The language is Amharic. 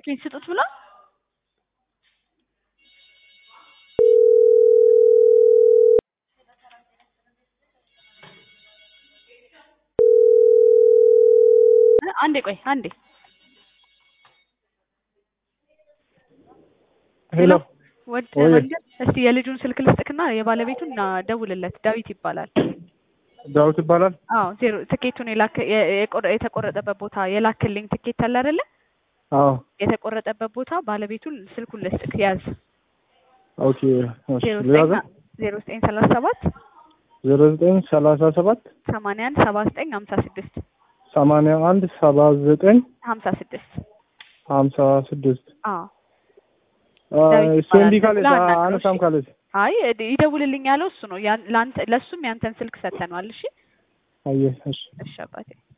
ስልካችሁን ስጡት ብሎ አንዴ ቆይ አንዴ ሄሎ ወድ ወይ። መንገድ እስቲ የልጁን ስልክ ልስጥክና የባለቤቱን ና ደውልለት። ዳዊት ይባላል። ዳዊት ይባላል። አዎ ዜሮ ትኬቱን የላክ የ- የቆረ- የተቆረጠበት ቦታ የላክልኝ ትኬት አለ አይደለ? አዎ የተቆረጠበት ቦታ ባለቤቱን ስልኩን ልስጥክ ያዝ። ኦኬ እሺ ዜሮ ሊያዘ ዘጠኝ ዜሮ ዘጠኝ ሰላሳ ሰባት ዜሮ ዘጠኝ ሰላሳ ሰባት ሰማንያ አንድ ሰባ ዘጠኝ ሀምሳ ስድስት ሰማንያ አንድ ሰባ ዘጠኝ ሀምሳ ስድስት ሀምሳ ስድስት አዎ እሱ ይባላል። እንዲህ ካለች ብላ አናግረው፣ አነሳም እሺ። ካለች አይ እድ- ይደውልልኝ ያለው እሱ ነው። ያን- ለአንተ ለእሱም ያንተን ስልክ ሰጥተነዋል። እሺ አየህ እሺ እሺ አባቴ